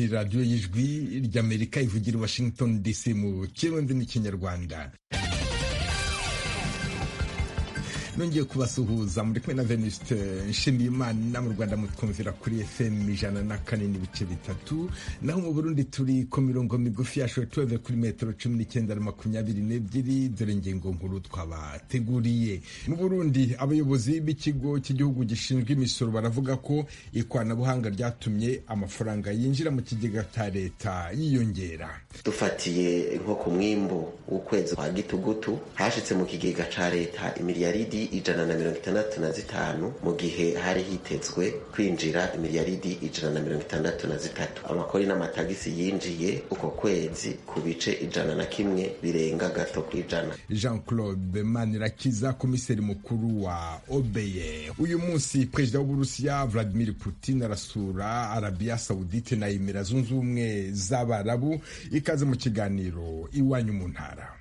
radiyo y'ijwi ry'amerika ivugira i washington dc mu kirundi n'ikinyarwanda nongeye kubasuhuza muri kumwe na venuste nshimiyimana mu rwanda mutwumvira kuri fm ijana na kane n'ibice bitatu naho mu burundi turi ku mirongo migufi ya shortwave kuri metero cumi n'icyenda na makumyabiri n'ebyiri dore ingingo nkuru twabateguriye mu burundi abayobozi b'ikigo cy'igihugu gishinzwe imisoro baravuga ko ikoranabuhanga ryatumye amafaranga yinjira mu kigega cya leta yiyongera dufatiye nko ku mwimbu w'ukwezi kwa gitugutu hashitse mu kigega ca leta imiliyaridi ijana na mirongo itandatu na zitanu mu gihe hari hitezwe kwinjira imiliyaridi ijana na mirongo itandatu na zitatu amakori n'amatagisi yinjiye uko kwezi ku bice ijana na kimwe birenga gato ku ijana jean claude manirakiza komiseri mukuru wa obeye uyu munsi perezida w'uburusiya vladimir putin arasura arabiya saudite na emira zunze ubumwe z'abarabu ikaze mu kiganiro iwanyu mu ntara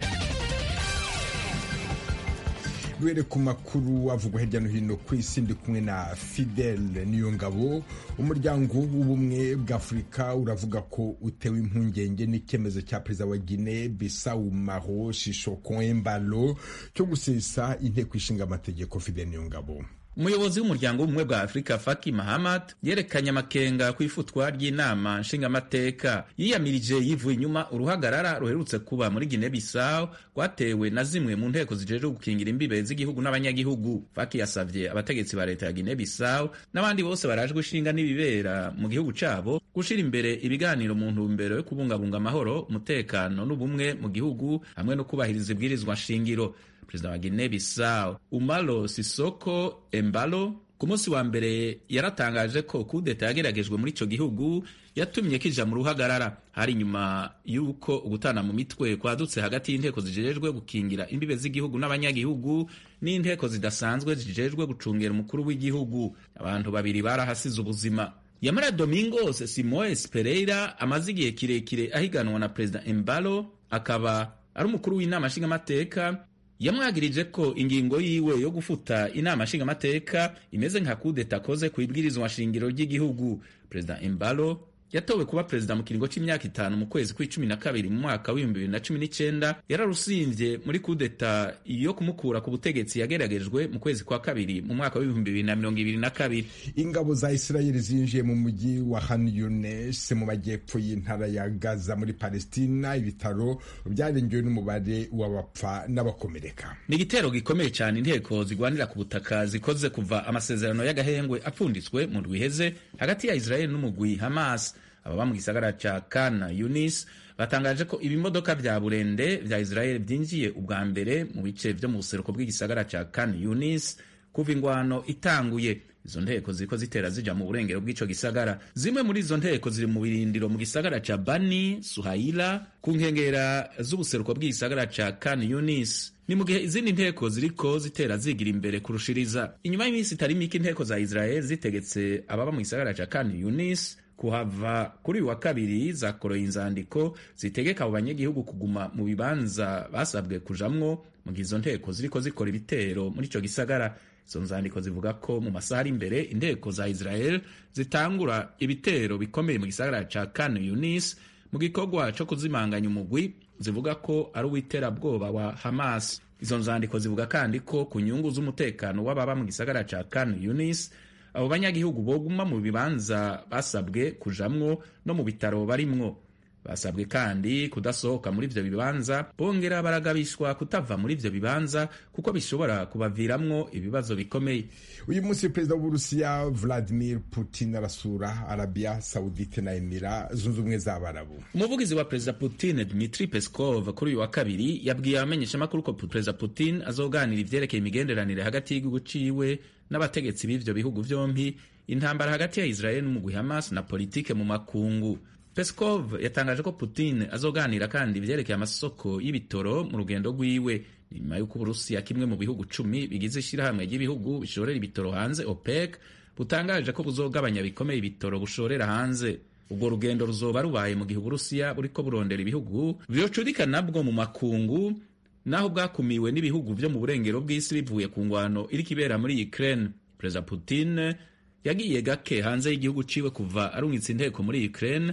duhere ku makuru avugwa hirya no hino ku isi ndi kumwe na fidel niyongabo umuryango w'ubumwe bw'afurika uravuga ko utewe impungenge n'icyemezo cya perezida wa gine bisawu maro shishoko embalo cyo gusesa inteko ishinga amategeko fidel niyongabo umuyobozi w'umuryango w'ubumwe bwa afurika faki mahamad yerekanye amakenga ku ifutwa ry'inama nshingamateka yiyamirije yivuye inyuma uruhagarara ruherutse kuba muri gine bisawu rwatewe na zimwe mu nteko zijejwe gukingira imbibe z'igihugu n'abanyagihugu faki yasavye abategetsi ba leta ya gine bisawu n'abandi bose barajwe ishinga n'ibibera mu gihugu cabo gushira imbere ibiganiro mu ntumbero yo kubungabunga amahoro umutekano n'ubumwe mu gihugu hamwe no kubahiriza ibwirizwa nshingiro perezida wa Guinea Bissau Umaro Sisoko Embalo ku munsi wa mbere yaratangaje ko kudeta yageragejwe muri ico gihugu yatumye kija mu ruhagarara hari nyuma y'uko ugutana mu mitwe kwadutse hagati y'inteko zijejwe gukingira imbibe z'igihugu n'abanyagihugu n'inteko zidasanzwe zijejwe gucungera umukuru w'igihugu abantu babiri barahasize ubuzima Yamara Domingos Simoes Pereira amaze igihe kirekire ahiganwa na perezida Embalo akaba ari umukuru w'inama nshingamateka yamwagirije ko ingingo yiwe yo gufuta inama nshingamateka imeze nka kudeta akoze ku ibwirizwa shingiro ry'igihugu perezida embalo yatowe kuba perezida mu kiringo c'imyaka itanu mu kwezi kw'icumi na kabiri mu mwaka w'ibihumbi bibiri na cumi n'icenda yararusimvye muri kudeta yo kumukura ku butegetsi yageragejwe mu kwezi kwa kabiri mu mwaka w'ibihumbi bibiri na mirongo ibiri na kabiri ingabo za isirayeli zinjiye mu mujyi wa han yunes mu majyepfo y'intara ya gaza muri palestina ibitaro byarengewe n'umubare w'abapfa n'abakomereka ni igitero gikomeye cyane inteko zigwanira ku butaka zikoze kuva amasezerano y'agahengwe apfunditswe mu rwiheze hagati ya isirayeli n'umugwi hamas ababa mu gisagara ca kana yunis batangaje ko ibimodoka vya burende vya israel vyinjiye ubwa mbere mu bice vyo mu buseruko bw'igisagara ca kan yunis kuva ingwano itanguye izo nteko ziriko zitera zija mu burengero bw'ico gisagara zimwe muri izo nteko ziri mu birindiro mu gisagara ca bani suhaila ku nkengera z'ubuseruko bw'igisagara ca kan yunis ni mu gihe izindi nteko ziriko zitera zigira imbere kurushiriza inyuma y'iminsi itari mike inteko za israel zitegetse ababa mu gisagara ca kan yunis kuhava kuri uyu wa kabiri zakoroye inzandiko zitegeka abo banyagihugu kuguma mu bibanza basabwe kujamwo mu gihe izo nteko ziriko zikora ibitero muri ico gisagara izo nzandiko zivuga ko mu masaha ari imbere inteko za israel zitangura ibitero bikomeye mu gisagara ca kan yunis mu gikorwa co kuzimanganya umugwi zivuga ko ari uw'iterabwoba wa hamas izo nzandiko zivuga kandi ko ku nyungu z'umutekano w'ababa mu gisagara ca kan yunis abo banyagihugu boguma mu bibanza basabwe kujamwo no mu bitaro barimwo basabwe kandi kudasohoka muri ivyo bibanza bongera baragabishwa kutava muri ivyo bibanza kuko bishobora kubaviramwo ibibazo bikomeye uyu munsi perezida w'uburusiya vladimir putin arasura arabiya saudite na emira zunze ubumwe z'abarabu umuvugizi wa perezida putin dmitri peskov kuri uyu wa kabiri yabwiye abamenyeshamakuru ko perezida putin azoganira ivyerekeye imigenderanire hagati y'igihugu ciwe n'abategetsi b'ivyo bihugu vyompi intambara hagati ya israel n'umugwi hamas na politike mu makungu peskov yatangaje ko putin azoganira kandi ivyerekeye amasoko y'ibitoro mu rugendo rwiwe nyuma y'uko uburusiya kimwe mu bihugu cumi bigize ishirahamwe ry'ibihugu bishorera ibitoro hanze opec butangaje ko buzogabanya bikomeye ibitoro bushorera hanze ubwo rugendo ruzoba rubaye mu gihe uburusiya buriko burondera ibihugu vyocudika nabwo mu makungu naho bwakumiwe n'ibihugu vyo mu burengero bw'isi bivuye ku ngwano iriko ibera muri Ukraine perezida Putin yagiye gake hanze y'igihugu ciwe kuva arungitse inteko muri Ukraine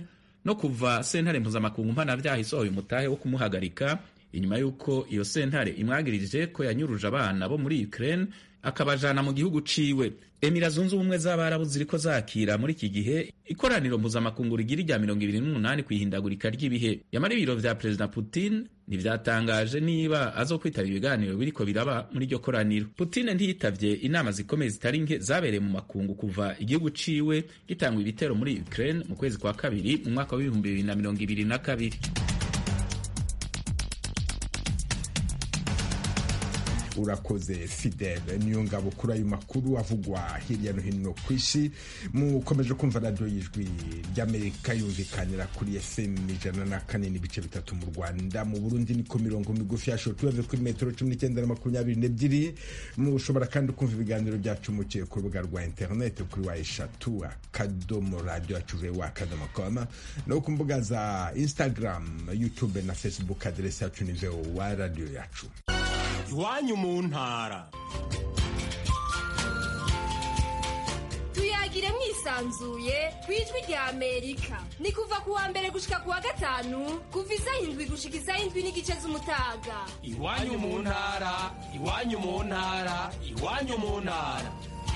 no kuva sentare mpuzamakungu mpanavyaha isohoye umutahe wo kumuhagarika inyuma y'uko iyo sentare imwagirije ko yanyuruje abana bo muri Ukraine akabajana mu gihugu ciwe emira zunze ubumwe z'abarabu ziriko zakira muri iki gihe ikoraniro mpuzamakungu rigira irya mirongo ibiri n'umunani ku ihindagurika ry'ibihe yamara ibiro vya perezida putin ntivyatangaje niba azokwitaba ibiganiro biriko biraba muri iryo koraniro putin ntiyitavye inama zikomeye zitari nke zabereye mu makungu kuva igihugu ciwe gitangwa ibitero muri ukraine mu kwezi kwa kabiri mu mwaka w'ibihumbi bibiri na mirongo ibiri na kabiri urakoze fidele niyo ngabo kuri ayo makuru avugwa hirya no hino ku isi mukomeje kumva radiyo y'ijwi ry'amerika yumvikanira kuri fm ijana na kane n'ibice bitatu mu rwanda mu burundi niko mirongo migufi ya shotuweve kuri metero cumi n'icyenda na makumyabiri n'ebyiri mushobora kandi kumva ibiganiro byacu muciye ku rubuga rwa interineti kuri wa eshatu akadomo radiyo yacu vewa akadomo koma no ku mbuga za instagram youtube na facebook aderesi yacu ni vewa radiyo yacu iwanyu mu ntara tuyagire mwisanzuye ku ijwi rya amerika ni kuva ku wa mbere gushika ku wa gatanu kuva isaha indwi gushika isaha indwi n'igice z'umutaga iwanyu mu ntara iwanyu mu ntara iwanyu mu ntara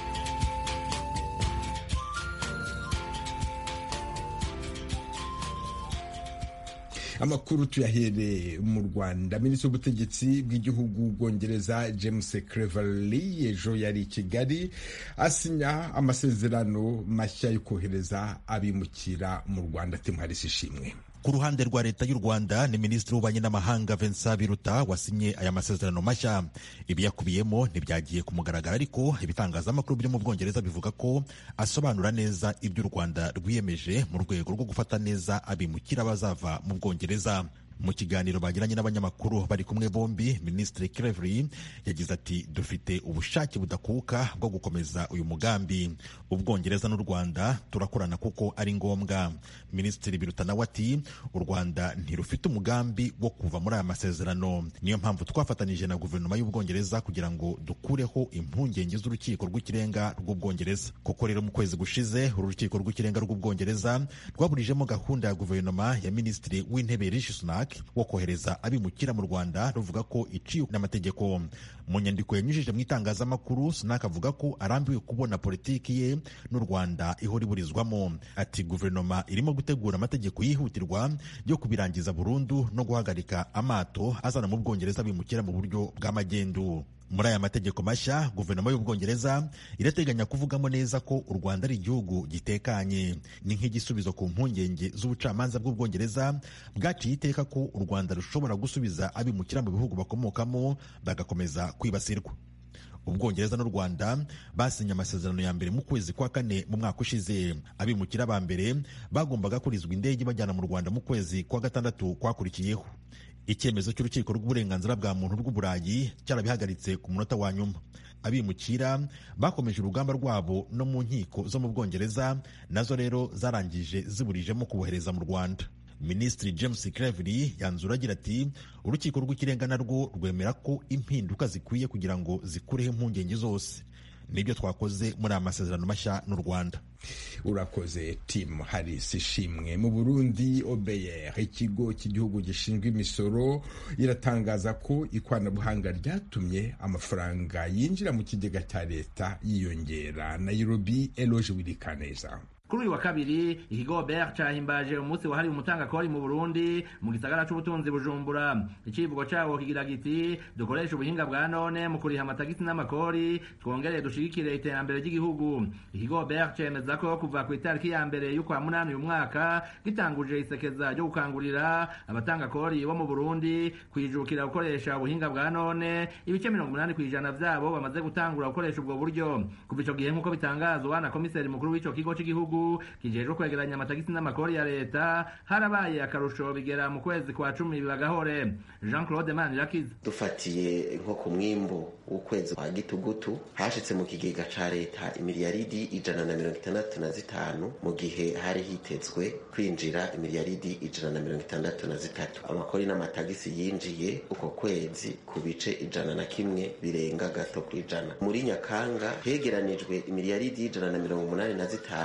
amakuru tuyahere mu rwanda minisitiri w'ubutegetsi bw'igihugu bwongereza james cleverly ejo yari i kigali asinya amasezerano mashya yo kohereza abimukira mu rwanda timuharisi ishimwe ku ruhande rwa leta y'u rwanda ni minisitiri w'ububanyi n'amahanga vincent biruta wasinye aya masezerano mashya ibiyakubiyemo ntibyagiye ku mugaragaro ariko ibitangazamakuru byo mu bwongereza bivuga ko asobanura neza ibyo u rwanda rwiyemeje mu rwego rwo gufata neza abimukira bazava mu bwongereza mu kiganiro bagiranye n'abanyamakuru bari kumwe bombi minisitiri Cleverly yagize ati dufite ubushake budakuka bwo gukomeza uyu mugambi ubwongereza n'u rwanda turakorana kuko ari ngombwa minisitiri biruta nawe ati u rwanda ntirufite umugambi wo kuva muri aya masezerano niyo mpamvu twafatanyije na guverinoma y'ubwongereza kugira ngo dukureho impungenge z'urukiko rw'ikirenga rw'ubwongereza kuko rero mu kwezi gushize uru rukiko rw'ikirenga rw'ubwongereza rwaburijemo gahunda ya guverinoma ya minisitiri w'intebe rishi sunak wo kohereza abimukira mu rwanda ruvuga ko iciye n'amategeko mu nyandiko yanyujije mu itangazamakuru sunak avuga ko arambiwe kubona politiki ye n'u rwanda ihora iburizwamo ati guverinoma irimo gutegura amategeko yihutirwa yo kubirangiza burundu no guhagarika amato azana mu bwongereza abimukira mu buryo bw'amagendu muri aya mategeko mashya guverinoma y'ubwongereza irateganya kuvugamo neza ko u rwanda ari igihugu gitekanye ni nk'igisubizo ku mpungenge z'ubucamanza bw'ubwongereza bwaciye iteka ko u rwanda rushobora gusubiza abimukira mu bihugu bakomokamo bagakomeza kwibasirwa ubwongereza n'u rwanda basinye amasezerano ya mbere mu kwezi kwa kane mu mwaka ushize abimukira ba mbere bagombaga kurizwa indege bajyana mu rwanda mu kwezi kwa gatandatu kwakurikiyeho icyemezo cy'urukiko rw'uburenganzira bwa muntu rw'uburayi cyarabihagaritse ku munota wa nyuma abimukira bakomeje urugamba rwabo no mu nkiko zo mu bwongereza nazo rero zarangije ziburijemo kubohereza mu rwanda minisitiri james cleverly yanzura agira ati urukiko rw'ikirenga narwo rwemera ko impinduka zikwiye kugira ngo zikureho impungenge zose nibyo twakoze muri aya masezerano mashya n'u rwanda urakoze timu harisi ishimwe mu burundi obeyer ikigo cy'igihugu gishinzwe imisoro iratangaza ko ikoranabuhanga ryatumye amafaranga yinjira mu kigega cya leta yiyongera nairobi eloge wirikaneza kuri uyu wa kabiri ikigo Obert cahimbaje umunsi wahariwe umutangakori mu Burundi mu gisagara c'ubutunzi Bujumbura icivugo cawo kigira giti dukoresha ubuhinga bwa none mu kuriha amatagisi n'amakori twongereye dushigikire iterambere ry'igihugu ikigo Obert cemeza ko kuva ku itariki ya mbere y'ukwa munani uyu mwaka gitanguje isekeza ryo gukangurira abatangakori bo mu Burundi kwijukira gukoresha ubuhinga bwa none ibice mirongo umunani kw'ijana vyabo bamaze gutangura gukoresha ubwo buryo kuva ico gihe nk'uko bitangazwa na komiseri mukuru w'ico kigo c'igihugu kijejwe kwegeranya amatagisi n'amakori ya leta harabaye akarusho bigera mu kwezi kwa cumi bibagahore jean claude manirakiza dufatiye nko ku mwimbu w'ukwezi kwa gitugutu hashitse mu kigega ca leta imiliyaridi ijana na mirongo itandatu na zitanu mu gihe hari hitezwe kwinjira imiliyaridi ijana na mirongo itandatu na zitatu amakori n'amatagisi yinjiye uko kwezi ku bice ijana na kimwe birenga gato ku ijana muri nyakanga hegeranijwe imiliyaridi ijana na mirongo umunani na zitanu n'ibice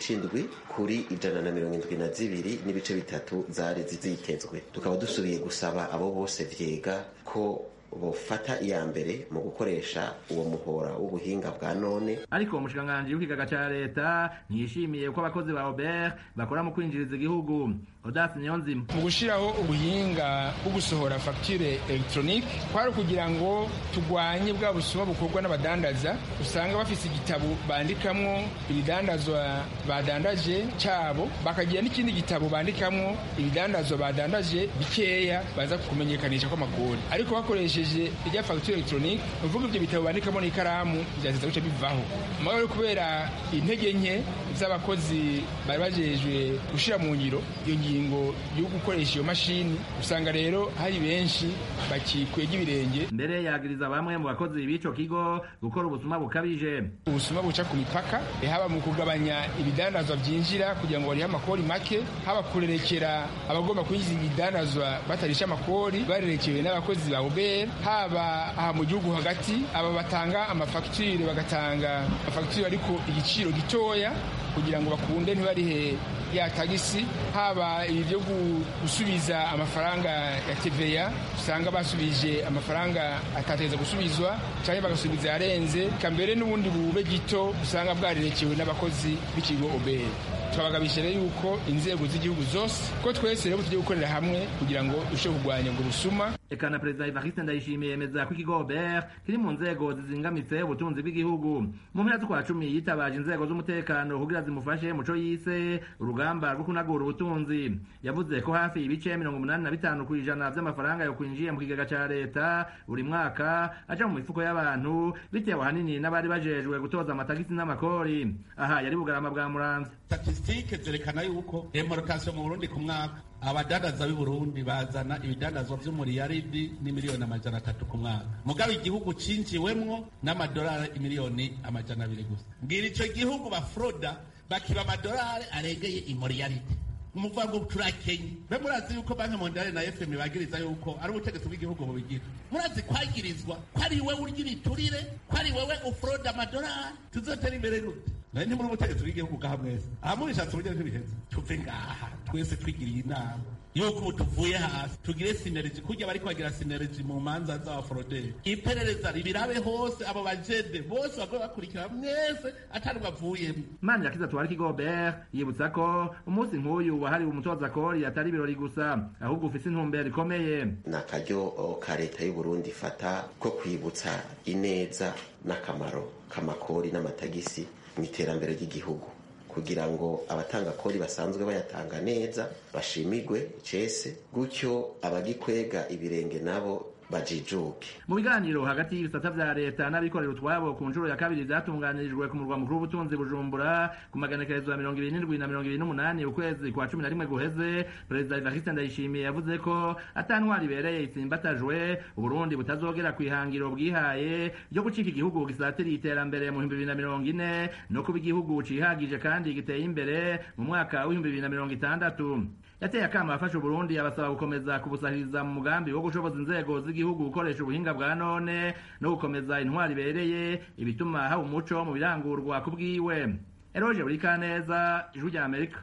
c'indwi kuri ijana na mirongo indwi na zibiri n'ibice bitatu zari zitezwe tukaba dusubiye gusaba abo bose vyega ko bofata iya mbere mu gukoresha uwo muhora w'ubuhinga bwa none ariko umushikiranganji w'ikigaga ca leta ntiyishimiye ko abakozi ba obert bakora mu kwinjiriza igihugu odasi niyonzima mu gushyiraho ubuhinga bwo gusohora fagitire elegitoronike kwari ukugira ngo turwanye bwa busuma bukorwa n'abadandaza usanga bafise igitabo bandikamwo ibidandazwa badandaje cyabo bakagira n'ikindi gitabo bandikamwo ibidandazwa badandaje bikeya baza kumenyekanisha kw'amakori ariko bakoresheje irya fagitire elegitoronike ni ukuvuga ibyo bitabo bandikamo n'ikaramu byateza guca bivaho amahoro yo kubera intege nke z'abakozi bari bajejwe gushyira mu ngiro iyo ngingo yo gukoresha iyo mashini usanga rero hari benshi bakikwega ibirenge mbere yagiriza bamwe mu bakozi b'ico kigo gukora ubusuma bukabije ubusuma buca ku mipaka haba mu kugabanya ibidandazwa byinjira kugira ngo barihe amakori make haba kurerekera abagomba kwinjiza ibidandazwa batarisha amakori barerekewe n'abakozi ba ubera haba aha mu gihugu hagati aba batanga amafagitire bagatanga amafagitire ariko igiciro gitoya kugira ngo bakunde ntibarihe ya tagisi haba ibi byo gusubiza amafaranga ya TVA usanga basubije amafaranga atateza gusubizwa cyangwa bagasubiza yarenze kambere n'ubundi bube gito usanga bwarerekewe n'abakozi b'ikigo obere turabagabisha rero yuko inzego z'igihugu zose ko twese rero tugiye gukorera hamwe kugira ngo dushobore kurwanya ubwo busuma eka na perezida evariste ndayishimiye yemeza ko ikigo obert kiri mu nzego zizingamitse ubutunzi bw'igihugu mu mpera z'ukwa cumi yitabaje inzego z'umutekano kugira zimufashe muco yise urugamba rwo kunagura ubutunzi yavuze ko hafi ibice mirongo umunani na bitanu ku ijana by'amafaranga yo kwinjiye mu kigega ca leta buri mwaka aja mu mifuko y'abantu bitewe ahanini n'abari bajejwe gutoza amatagisi n'amakori aha yari bugarama bwa muramvya statisitike zerekana yuko demarokasiyo mu burundi ku mwaka abadandaza b'i burundi bazana ibidandazwa vy'umuriyaridi n'imiliyoni amajana atatu ku mwaka mugabo igihugu cinjiwemwo n'amadolari imiliyoni amajana abiri gusa mbwira ico gihugu bafroda bakiba amadolari arengeye imuriyaridi umuvuga ngo turakenye be murazi yuko banki mondiale na fm bagiriza yuko ari ubutegetsi bw'igihugu bubigira murazi kwagirizwa ko ari wewe urya ibiturire ko ari wewe ufroda amadolari tuzotera imbere gute naye ntimuri ubutegetsi bw'igihugu ngaha mwese aha mubishatse uburyo ntibiheze tuve ngaha twese twigiriye inama yuko ubu tuvuye hasi tugire sineregi kurya bari kwagira sineregi mu manza z'abaforoderi iperereza ribirabe hose abo bajede bose bagoye bakurikira mwese atari bavuyemo mani yakiza tuwari kigo obert yibutsa ko umunsi nk'uyu wahariwe umutoza kori atari ibirori gusa ahubwo ufise intumbero ikomeye ni akaryo ka leta y'u Burundi ifata ko kwibutsa ineza n'akamaro k'amakori n'amatagisi mu iterambere ry'igihugu kugira ngo abatanga kori basanzwe bayatanga neza bashimirwe icese gutyo abagikwega ibirenge nabo bajijuke mu biganiro hagati y'ibisata vya leta n'abikorera utwabo ku nshuro ya kabiri vyatunganirijwe ku murwa mukuru w'ubutunzi bujumbura ku maganekerezo ya mirongo ibiri n'indwi na mirongo ibiri n'umunani ukwezi kwa cumi na rimwe guheze perezida evariste ndayishimiye yavuze ko ata ntwari ibereye itsimbatajwe uburundi butazogera ku ihangiro bwihaye ryo gucika igihugu gisatiriye iterambere mu bihumbi bibiri na mirongo ine no kuba igihugu cihagije kandi giteye imbere mu mwaka w'ibihumbi bibiri na mirongo itandatu yateye akama afasha uburundi abasaba gukomeza kubusahiriza mu mugambi wo gushoboza inzego z'igihugu gukoresha ubuhinga bwa none no gukomeza intwari ibereye ibituma haba umuco mu birangurwa ku bwiwe eroje buri kaneza ijwi rya amerika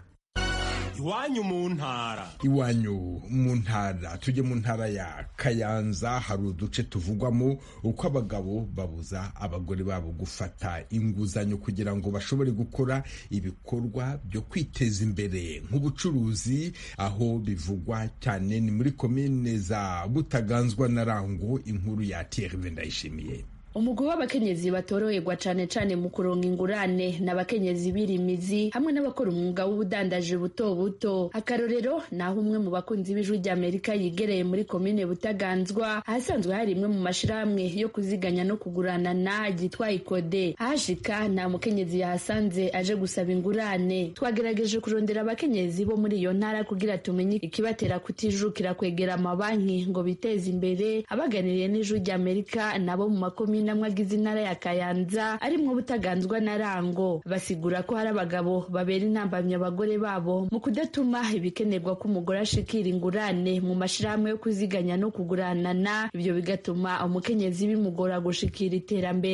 iwanyu mu ntara iwanyu mu ntara tujye mu ntara ya kayanza hari uduce tuvugwamo uko abagabo babuza abagore babo gufata inguzanyo kugira ngo bashobore gukora ibikorwa byo kwiteza imbere nk'ubucuruzi aho bivugwa cyane ni muri komine za butaganzwa na rango inkuru ya Thierry Ndayishimiye umugwi w'abakenyezi batoroherwa cane cane mu kuronka ingurane n'abakenyezi birimizi hamwe n'abakora umwuga w'ubudandaji buto buto akarorero naho umwe mu bakunzi b'ijwi ry'amerika yigereye muri komine butaganzwa ahasanzwe hari imwe mu mashirahamwe yo kuziganya no kugurana ryitwa ikode ahashika nta mukenyezi yahasanze aje gusaba ingurane twagerageje kurondera abakenyezi bo muri iyo ntara kugira tumenye ikibatera kutijukira kwegera amabanki ngo biteze imbere abaganiriye n'ijwi ry'amerika nabo mu makomine namwe agize intara ya kayanza arimwo butaganzwa na rango basigura ko hari abagabo babera intambamyi abagore babo mu kudatuma ibikenerwa ko umugore ashikira ingurane mu mashirahamwe yo kuziganya no kuguranana ibyo bigatuma umukenyezi bimugora gushikira iterambere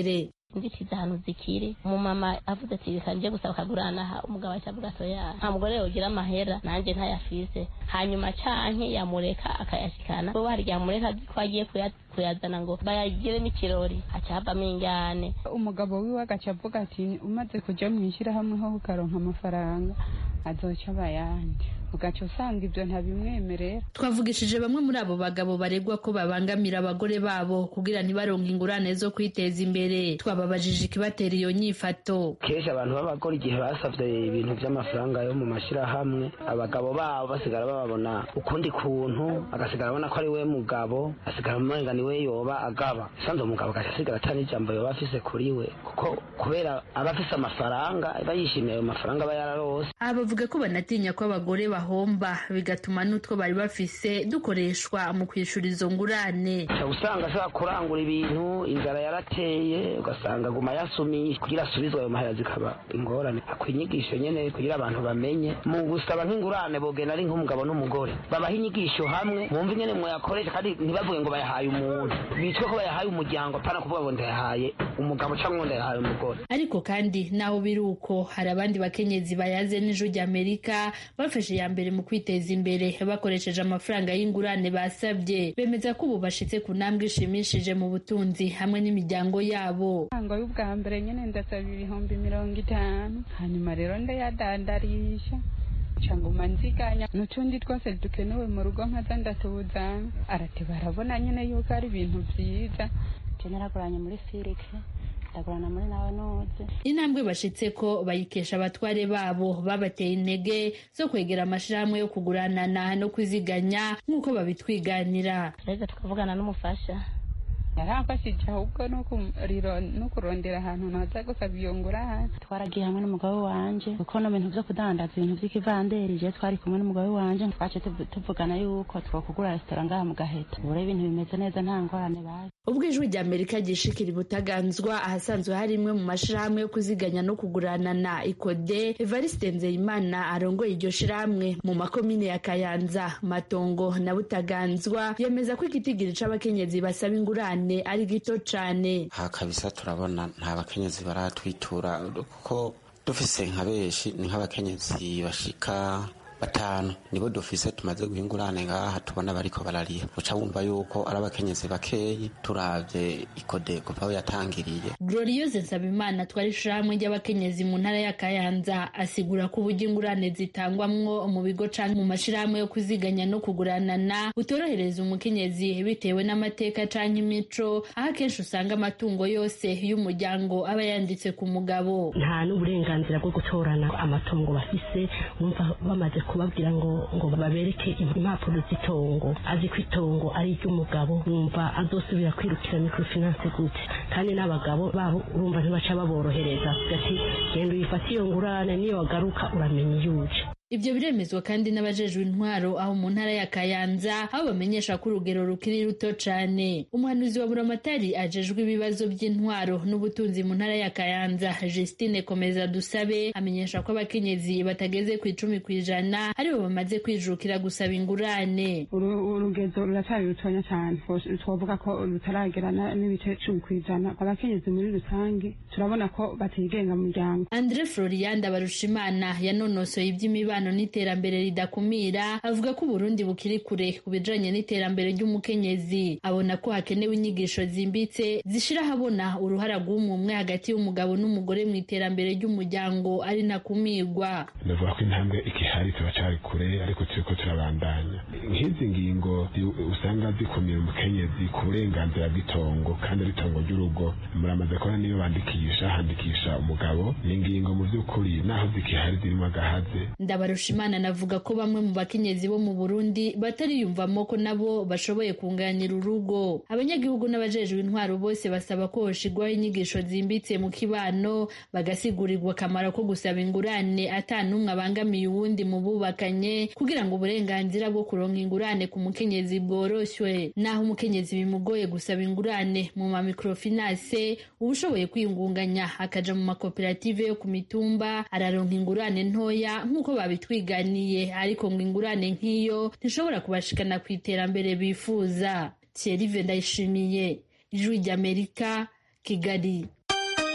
inzitizi ahantu zikiri umumama avuze ati reka nje gusaba akagurana aha umugabo ahita avuga ati oya nta mugore yogira amahera nanjye ntayafise hanyuma canke yamureka akayashikana bo hari igihe amureka ko agiye kuya- kuyazana ngo bayagiremo ikirori haca havamo injyane umugabo wiwe agaca avuga ati umaze kuja mu ishyirahamwe ho ukaronka amafaranga azoca abayandi ugaca usanga ibyo ntabimwemerera twavugishije bamwe muri abo bagabo baregwa ko babangamira abagore babo kugira ntibaronke ingurane zo kwiteza imbere twababajije ikibatera iyo nyifato kenshi abantu b'abagore igihe basabye ibintu by'amafaranga yo mu mashyirahamwe abagabo babo basigara bababona ukundi kuntu agasigara abona ko ari we mugabo asigara umenga ni we yoba agaba sanze umugabo agaca asigara atari ijambo yoba afise kuri we kuko kubera aba afise amafaranga aba yishimiye ayo mafaranga aba yararose aha bavuga ko banatinya ko abagore bahomba bigatuma n'utwo bari bafise dukoreshwa mu kwishura izo ngurane uca usanga ashobora kurangura ibintu inzara yarateye ugasanga aguma yasumiye kugira asubizwe ayo mahera zikaba ingorane akwiye inyigisho nyene kugira abantu bamenye mu gusaba nk'ingurane bogenda ari nk'umugabo n'umugore babaha inyigisho hamwe mwumve ingene mwayakoresha kandi ntibavuge ngo bayahaye umuntu bitwe ko bayahaye umuryango apana kuvuga ngo ndayahaye umugabo cyangwa ngo ndayahaye umugore ariko kandi naho biri uko hari abandi bakenyezi bayaze n'ijwi ry'amerika bafashe iya mbere mu kwiteza imbere bakoresheje amafaranga y'ingurane basabye bemeza ko ubu bashitse ku ntambwe ishimishije mu butunzi hamwe n'imiryango yabo ngo y'ubwa mbere nyine ndasaba ibihumbi mirongo itanu hanyuma rero ndayadandarisha nguma nziganya n'utundi twose dukenewe mu rugo nkaza ndatuzana arati barabona nyine yuko ari ibintu byiza naraguranye muri firike ndagurana muri nawe noze intambwe bashitse ko bayikesha abatware babo babateye intege zo kwegera amashirahamwe yo kuguranana no kwiziganya nk'uko babitwiganira reza tukavugana n'umufasha yaramfashije ahubwo no kuriro- no kurondera ahantu naza gusaba iyo ngurane twaragiye hamwe n'umugabo wanje kuko no bintu vyo kudandaza ibintu vy'ikivanderi je twari kumwe n'umugabo wanje twace tuvu- tuvugana yuko twokugura resitora ngaha mu gaheta ubu rero ibintu bimeze neza nta ngorane baje ubwo ijwi rya amerika ryishikira ibutaganzwa ahasanzwe hari imwe mu mashirahamwe yo kuziganya no kuguranana ikode evariste nzeyimana arongoye iryo shirahamwe mu makomine ya kayanza matongo na butaganzwa yemeza ko igitigiri c'abakenyezi basaba ingurane ari gito cane aha kabisa turabona nta bakenyezi baratwitura kuko dufise nka benshi ni nk'abakenyezi bashika batanu nibo dufise tumaze guha ingurane ngaha tubona bariko barariha uca wumva yuko ari abakenyezi bakeyi turavye ikode kuva aho yatangiriye gloriose nsabimana twari ishirahamwe ry'abakenyezi mu ntara ya kayanza asigura ko uburyo ingurane zitangwamwo mu bigo canke mu mashirahamwe yo kuziganya no kuguranana butorohereza umukenyezi bitewe n'amateka canke imico aho akenshi usanga amatungo yose y'umuryango aba yanditse ku mugabo nta n'uburenganzira bwo gutorana amatongo bafise numva bamaze kubabwira ngo ngo babereke impapuro z'itongo azi ko itongo ari iry'umugabo numva azosubira kwirukira microfinance gute kandi n'abagabo babo urumva ntibaca baborohereza ati genda uyifate iyo ngurane niyo wagaruka uramenya iyo uje Ibyo biremezwa kandi n'abajejwe intwaro aho mu ntara ya Kayanza aho bamenyesha ko urugero rukiri ruto cane. Umuhanuzi wa Buramatari ajejwe ibibazo by'intwaro n'ubutunzi mu ntara ya Kayanza, Justine Komeza Dusabe, amenyesha ko abakenyezi batageze ku icumi ku ijana aribo bamaze kwijukira gusaba ingurane. urugezo ruracyari rutonya cyane twavuga ko rutaragera n'ibice cumi ku ijana abakenyezi muri rusange turabona ko batigenga mu muryango Andre Florian Barushimana yanonosoye iby'imibano n'iterambere ridakumira avuga ko Burundi bukiri kure ku bijanye n'iterambere ry'umukenyezi abona ko hakenewe inyigisho zimbitse zishira habona uruhara rw'umwe hagati y'umugabo n'umugore mu iterambere ry'umuryango ari nakumirwa ndavuga ko intambwe ikihari turacari kure ariko turiko turabandanya nk'izi ngingo zi- usanga zikumira umukenyezi ku burenganzira bw'itongo kandi ari itongo ry'urugo muramaze kubona niyo bandikisha handikisha umugabo ni ingingo mu by'ukuri naho zikihari zirimo agahaze Ndabarushimana anavuga ko bamwe mu bakenyezi bo mu Burundi batariyumvamo ko nabo bashoboye kunganira urugo. Abanyagihugu n'abajejwe intwaro bose basaba ko hoshigwaho inyigisho zimbitse mu kibano bagasigurirwa akamaro ko gusaba ingurane ata n'umwe abangamiye uwundi mu bubakanye kugira ngo uburenganzira bwo kuronka ingurane ku mukenyezi bworoshywe. Naho umukenyezi bimugoye gusaba ingurane mu ma microfinance uba ushoboye kwiyungunganya akaja mu makoperative yo ku mitumba araronka ingurane ntoya nk'uko babitwiganiye ariko ngo ingurane nk'iyo ntishobora kubashikana ku iterambere bifuza Thierry Ndayishimiye ijwi ry'Amerika Kigali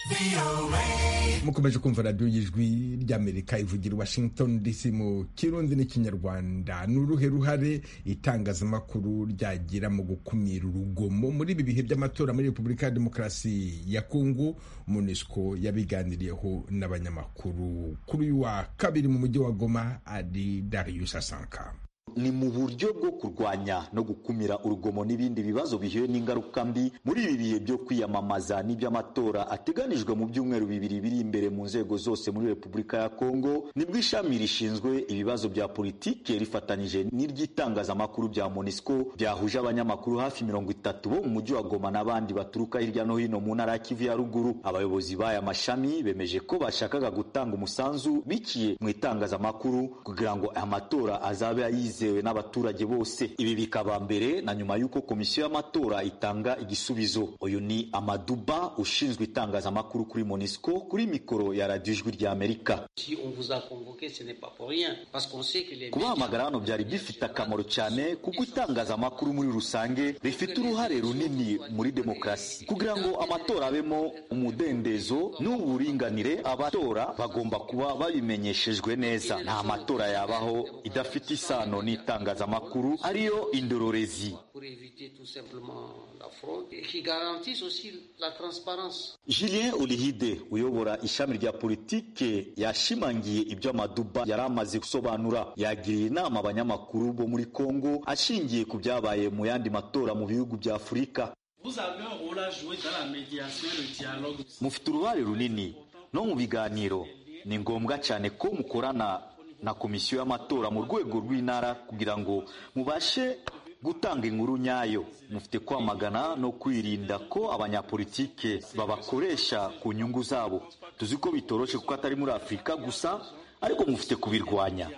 mukomeje kumva radiyo y'ijwi ry'amerika ivugira i washington dc mu kirundi n'ikinyarwanda ni uruhe ruhare itangazamakuru ryagira mu gukumira urugomo muri ibi bihe by'amatora muri repubulika ya demokarasi ya kongo munesco yabiganiriyeho n'abanyamakuru kuri uyu wa kabiri mu mujyi wa goma ari darius asanka ni mu buryo bwo kurwanya no gukumira urugomo n'ibindi bibazo bihuye n'ingaruka mbi muri ibi bihe byo kwiyamamaza n'iby'amatora ateganijwe mu byumweru bibiri biri imbere mu nzego zose muri repubulika ya kongo nibwo ishami rishinzwe ibibazo bya politike rifatanyije n'iry'itangazamakuru bya monisco byahuje abanyamakuru hafi mirongo itatu bo mu mujyi wa goma n'abandi baturuka hirya no hino mu ntara ya kivu ya ruguru abayobozi b'aya mashami bemeje ko bashakaga gutanga umusanzu biciye mu itangazamakuru kugira ngo aya matora azabe ayize yizewe n'abaturage bose ibi bikaba mbere na nyuma y'uko komisiyo y'amatora itanga igisubizo uyu ni amaduba ushinzwe itangazamakuru kuri monisco kuri mikoro ya radiyo ijwi rya amerika kubahamagara hano byari bifite akamaro cyane kuko itangazamakuru muri rusange rifite uruhare runini muri demokarasi kugira ngo amatora abemo umudendezo n'uburinganire abatora bagomba kuba babimenyeshejwe neza nta matora yabaho idafite isano n'itangazamakuru ariyo indororezi julien olihide uyobora ishami rya politike yashimangiye ibyo amaduba yari amaze gusobanura yagiriye inama abanyamakuru bo muri kongo ashingiye ku byabaye mu yandi matora mu bihugu bya afurika mufite uruhare runini no mu biganiro ni ngombwa cyane ko mukorana na komisiyo y'amatora mu rwego rw'intara kugira ngo mubashe gutanga inkuru nyayo mufite kwamagana no kwirinda ko abanyapolitike babakoresha ku nyungu zabo tuzi ko bitoroshe kuko atari muri afurika gusa ariko mufite kubirwanya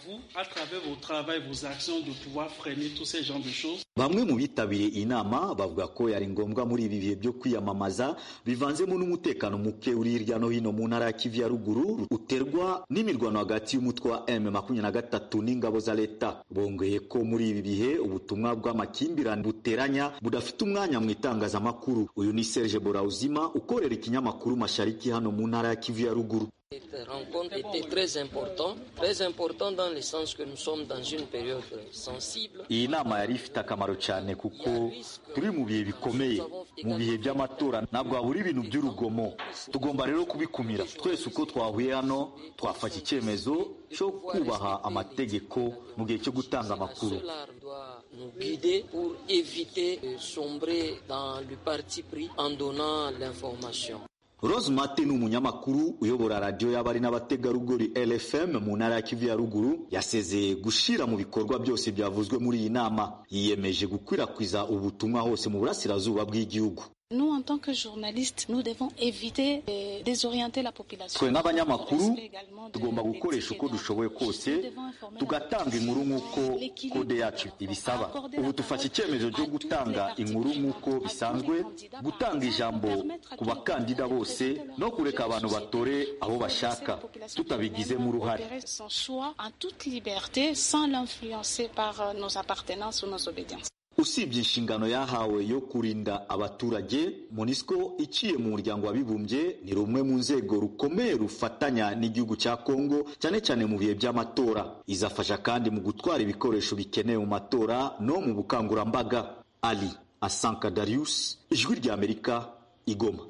bamwe mu bitabiriye iyi nama bavuga ko yari ngombwa muri ibi bihe byo kwiyamamaza bivanzemo n'umutekano muke uri hirya no hino mu ntara ya kivu ya ruguru uterwa n'imirwano hagati y'umutwe wa m makumyabiri na gatatu n'ingabo za leta bongeye ko muri ibi bihe ubutumwa bw'amakimbirane buteranya budafite umwanya mu itangazamakuru uyu ni serge borauzima ukorera ikinyamakuru mashariki hano mu ntara ya kivu ya ruguru Cette rencontre était très importante, très importante dans le sens que nous sommes dans une période sensible. iyi nama yari ifite akamaro cyane kuko turi mu bihe bikomeye mu bihe by'amatora ntabwo habura ibintu by'urugomo tugomba rero kubikumira twese uko twahuye hano twafata icyemezo cyo kubaha amategeko mu gihe cyo gutanga amakuru Cela doit nous guider pour éviter de sombrer dans le parti pris en donnant l'information. Rose Mate ni umunyamakuru uyobora radiyo y'abari n'abategarugori LFM mu ntara ya Kivu ya ruguru yasezeye gushira mu bikorwa byose byavuzwe muri iyi nama yiyemeje gukwirakwiza ubutumwa hose mu burasirazuba bw'igihugu Nous, en tant que journalistes, nous devons éviter de désorienter la population. twe nk'abanyamakuru tugomba gukoresha uko dushoboye kose tugatanga inkuru nk'uko kode yacu ibisaba ubu dufashe icyemezo cyo gutanga inkuru nk'uko bisanzwe gutanga ijambo ku bakandida bose no kureka abantu batore abo bashaka tutabigizemo uruhare Opérer son choix en toute liberté sans l'influencer par euh, nos appartenances ou nos obédiences. usibye inshingano yahawe yo kurinda abaturage monisco iciye mu muryango w'abibumbye ni rumwe mu nzego rukomeye rufatanya n'igihugu cya kongo cyane cyane mu bihe by'amatora izafasha kandi mu gutwara ibikoresho bikenewe mu matora no mu bukangurambaga ali asanka darius ijwi ry'amerika igoma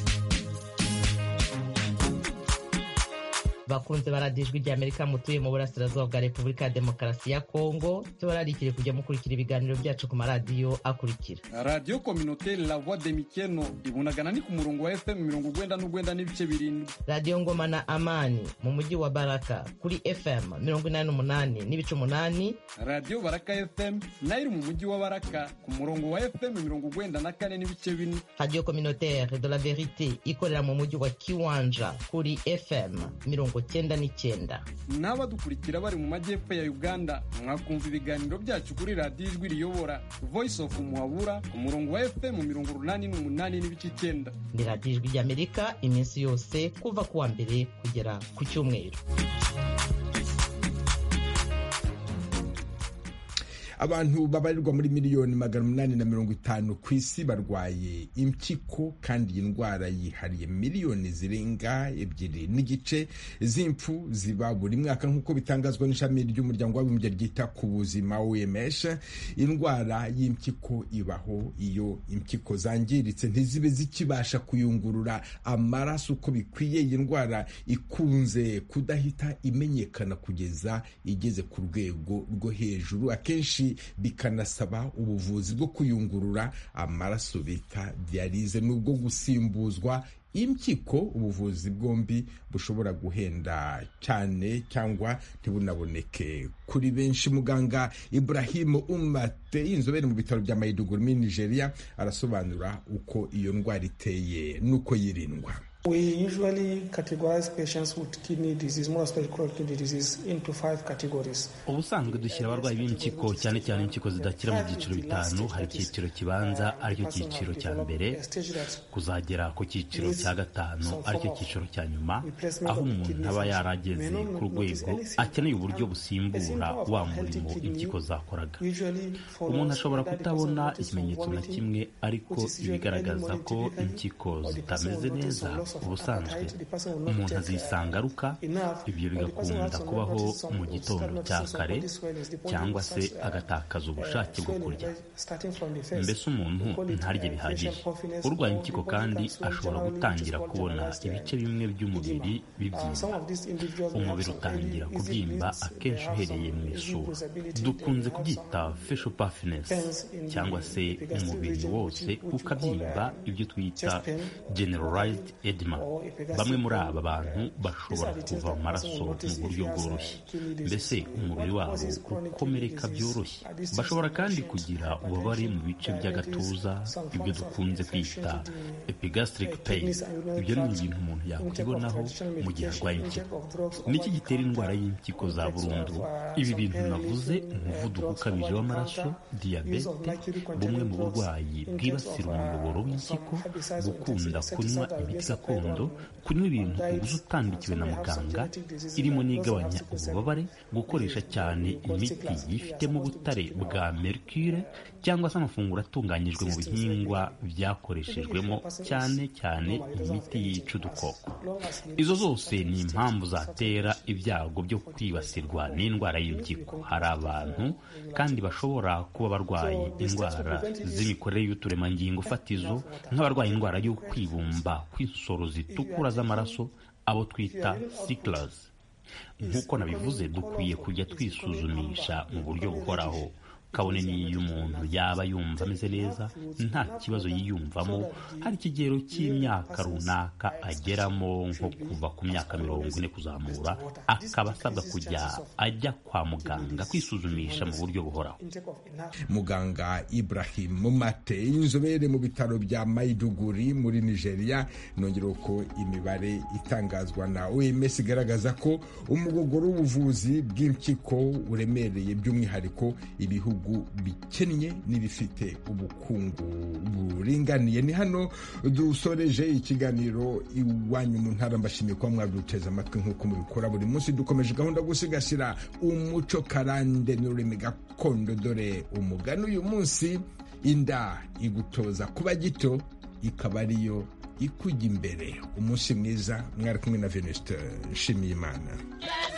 bakunze baradiyo ijwi ry'amerika mutuye mu burasirazuba bwa repubulika ya demokarasi ya kongo tubararikire kujya mukurikira ibiganiro byacu ku maradiyo akurikira radiyo kominoteri la voix de mikeno ibunagana ni ku murongo wa fm mirongo ugwenda n'ugwenda n'ibice birindwi radiyo ngoma na amani mu mujyi wa baraka kuri fm mirongo inani n'umunani n'ibice umunani radiyo baraka fm nayo iri mu mujyi wa baraka ku murongo wa fm mirongo ugwenda na kane n'ibice bine radiyo communautaire de la verite ikorera mu mujyi wa kiwanja kuri fm mirongo cyenda n'icyenda n'abadukurikira bari mu majyepfo ya uganda mwakumva ibiganiro byacu kuri radiyo ijwi riyobora voice of muhabura ku murongo wa fm mirongo urunani n'umunani n'ibice icyenda ni radiyo ijwi ry'amerika iminsi yose kuva ku wa mbere kugera ku cyumweru abantu babarirwa muri miliyoni magana umunani na mirongo itanu ku isi barwaye impyiko kandi iyi ndwara yihariye miliyoni zirenga ebyiri n'igice z'impfu ziba buri mwaka nk'uko bitangazwa n'ishami ry'umuryango w'abibumbye ryita ku buzima OMS indwara y'impyiko ibaho iyo impyiko zangiritse ntizibe zikibasha kuyungurura amaraso uko bikwiye iyi ndwara ikunze kudahita imenyekana kugeza igeze ku rwego rwo hejuru akenshi bikanasaba ubuvuzi bwo kuyungurura amaraso bita diyalize n'ubwo gusimbuzwa impyiko ubuvuzi bwombi bushobora guhenda cyane cyangwa ntibunaboneke kuri benshi muganga Ibrahim Umate inzobere mu bitaro bya Maiduguri muri Nigeria arasobanura uko iyo ndwara iteye n'uko yirindwa We usually categorize patients with kidney disease, more especially chronic kidney disease, into five categories. ubusanzwe dushyira abarwayi b'impyiko cyane cyane impyiko zidakira mu byiciro bitanu hari icyiciro kibanza aricyo cyiciro cya mbere kuzagera ku cyiciro cya gatanu aricyo cyiciro cya nyuma aho umuntu aba yarageze ku rwego akeneye uburyo busimbura wa murimo impyiko zakoraga umuntu ashobora kutabona ikimenyetso na kimwe ariko ibigaragaza ko impyiko zitameze neza ubusanzwe umuntu azisanga aruka ibyo bigakunda kubaho mu gitondo cya kare cyangwa se agatakaza ubushake bwo kurya mbese umuntu ntarye bihagije urwaye impyiko kandi ashobora gutangira kubona ibice bimwe by'umubiri bibyimba umubiri utangira kubyimba akenshi uhereye mu isura dukunze kubyita facial puffiness cyangwa se umubiri wose ukabyimba ibyo twita generalized edema bamwe muri aba bantu bashobora kuva amaraso mu buryo bworoshye mbese umubiri wabo ukomereka byoroshye bashobora kandi kugira ububabare mu bice by'agatuza ibyo dukunze kwita epigastric pain ibyo ni ibintu umuntu yakwibonaho mu gihe arwaye impyiko niki gitera indwara y'impyiko za burundu ibi bintu navuze umuvuduko ukabije w'amaraso diyabete bumwe mu burwayi bwibasira umuyoboro w'impyiko gukunda kunywa imiti gakondo kunywa ibintu ubuze utandikiwe na muganga irimo n'igabanya ububabare gukoresha cyane imiti yifitemo ubutare bwa mercure cyangwa se amafunguro atunganyijwe mu bihingwa byakoreshejwemo cyane cyane imiti yica udukoko izo zose ni impamvu zatera ibyago byo kwibasirwa n'indwara y'impyiko hari abantu kandi bashobora kuba barwaye indwara z'imikorere y'uturemangingo fatizo nk'abarwaye indwara yo kwibumba kw'insoro zitukura z'amaraso abo twita sickles nk'uko nabivuze dukwiye kujya twisuzumisha mu buryo buhoraho kabone n'iyo umuntu yaba yumva ameze neza nta kibazo yiyumvamo hari ikigero cy'imyaka runaka ageramo nko kuva ku myaka mirongo ine kuzamura akaba asabwa kujya ajya kwa muganga kwisuzumisha mu buryo buhoraho muganga Ibrahim Mumate inzobere mu bitaro bya Maiduguri muri Nigeria nongera ko imibare itangazwa na OMS igaragaza ko umugogoro w'ubuvuzi bw'impyiko uremereye by'umwihariko ibihugu bikennye n'ibifite ubukungu buringaniye ni hano dusoreje ikiganiro iwanyu mu ntara mbashimiye kuba mwaduteze amatwi nk'uko mubikora buri munsi dukomeje gahunda gusigasira umuco karande n'ururimi gakondo dore umugani uyu munsi inda igutoza kuba gito ikaba ariyo ikujya imbere umunsi mwiza mwari kumwe na venuste nshimiyimana